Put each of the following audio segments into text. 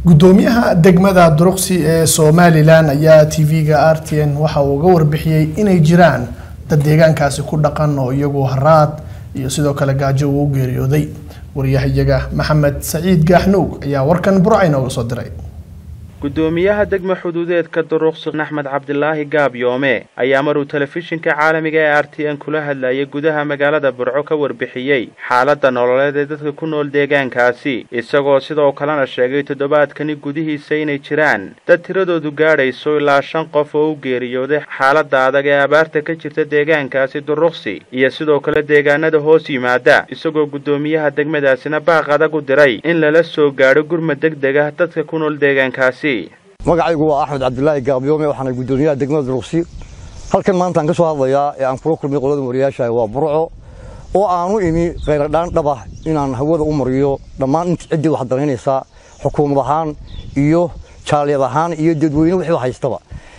gudoomiyaha degmada duruqsi ee somalilan ayaa tv-ga r t n waxa uu uga warbixiyey inay jiraan dad deegaankaasi ku dhaqan oo iyagu haraad iyo sidoo kale gaajo uu u geeriyooday waryahayaga maxamed saciid gaaxnuug ayaa warkan burca inooga soo diray gudoomiyaha degma xuduudeedka duruqsi axmed cabdilaahi gaabyoome ayaa maruu telefishinka caalamiga ee r t n kula hadlayay gudaha magaalada burco ka warbixiyey xaaladda nololeed ee dadka ku nool deegaankaasi isagoo sidoo kalena sheegay toddobaadkani gudihiisa inay jiraan dad tiradoodu gaadhayso ilaa shan qof oo u geeriyooday xaaladda adag ee abaarta ka jirta deegaankaasi duruqsi iyo sidoo kale deegaanada hoos yimaada isagoo guddoomiyaha degmadaasina baaq adag u diray in lala soo gaadho gurmad deg deg ah dadka ku nool deegaankaasi magacaygu waa axmed cabdilaahi gaabyoome waxaana guddoomiyaha degmada duruqsi halkan maantaan ka soo hadlayaa ee aan kula kulmay qolada wariyaasha waa burco oo aanu imi khayradhaan dhab ah inaan hawada u mariyo dhammaan int ciddii wax danaynaysaa xukuumad ahaan iyo jaaliyad ahaan iyo dadweyne wixii haystaba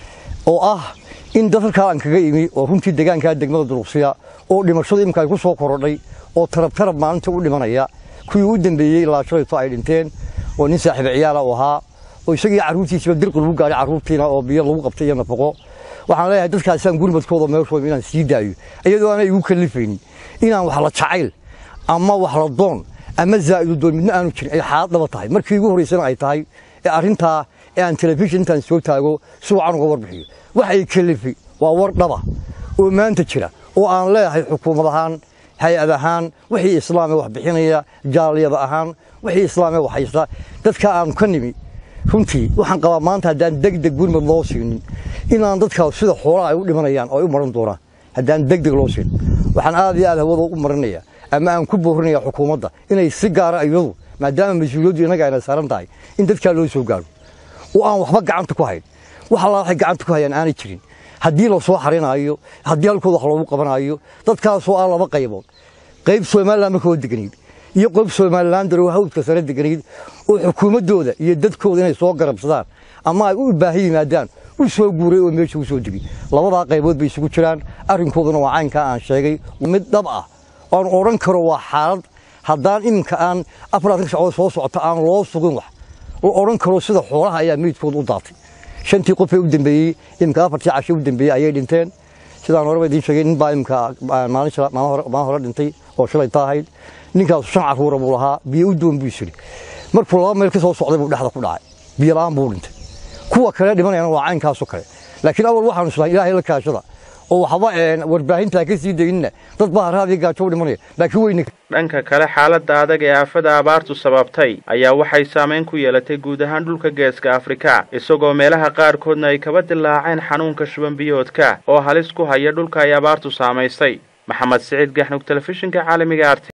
oo ah in dad halkaa aan kaga imi oo runtii deegaankaa degmada duruqsiya oo dhimashadu imika ay ku soo korodhay oo tarab tarab maalinta u dhimanaya kuwii u dambeeyey ilaa shalayto ay dhinteen oo nin saaxiiba ciyaala u ahaa oo isagii carruurtiisiba dirqi lagu gaaray carruurtiina oo biyo lagu qabtay iyo nafaqo waxaan leeyahay dadkaasaan gurmadkooda meeshooda inaan sii daayo iyadoo aanay igu kallifaynin inaan wax la jacayl ama wax la doon ama zaa'idu doon midna aanu jirin ay xaalad dhaba tahay markii igu horraysana ay tahay ee arrintaa ee aan telefishin intaan soo taago si wacan uga warbixiyo wax ay kallifi waa war dhaba oo maanta jira oo aan leeyahay xukuumad ahaan hay-ad ahaan wixii islaamee wax bixinaya jaaliyada ahaan wixii islaamee wax haysta dadka aanu ka nimi runtii waxaan qabaa maanta haddaan degdeg gurmad loo siinin inaan dadkaa sida xoolaha ay u dhimanayaan oo ay u maran doonaan haddaan degdeg loo siin waxaan aad iyo aad hawada u marinaya ama aan ku boorinaya xukuumadda inay si gaara iyadu maadaama mas-uuliyaddu innaga ayna saaran tahay in dadkaa loo soo gaaro oo aan waxba gacanta ku hayn wax allaa waxay gacanta ku hayaan aanay jirin haddii la soo xarinaayo haddii halkooda wax loogu qabanaayo dadkaasoo ah laba qaybood qayb somalilan markoo deganayd iyo qof somalilan darow hawdka sare deganayd oo xukuumaddooda iyo dadkooda inay soo garabsadaan ama ay u baahi yimaadaan u soo guuray oo meesha u soo degay labadaa qaybood bay isugu jiraan arrinkooduna waa caynkaa aan sheegay mid dhab ah oan odhan karo waa xaalad haddaan iminka aan afaratan sacdood soo socota aan loo sugin wax oo odhan karo sida xoolaha ayaa meydkooda u daatay shantii qofee u dambeeyey iminka afartii cashe u dambeeyey ayay dhinteen sidaan horeba idiin sheegay nin baa iminka maalin hore dhintay oo shalay ta ahayd ninkaas shan carruura buu lahaa biyo u doon buu isiri markuu laba meel ka soo socday buu dhexda ku dhacay biyo la'aan buu dhintay kuwa kale dhimanayana waa caynkaasoo kale laakiin awal waxaanu islahay ilaahay la kaashada oo waxba warbaahintaa ka sii daynina dad baa haraadii gaajo u dhimanaya laakiin weyne dhanka kale xaaladda adag ee aafada abaartu sababtay ayaa waxay saamayn ku yeelatay guud ahaan dhulka geeska afrika isagoo meelaha qaarkoodna ay kaba dilaaceen xanuunka shuban biyoodka oo halis ku haya dhulka ay abaartu saamaysay maxamed siciid gaxnug telefishinka caalamiga art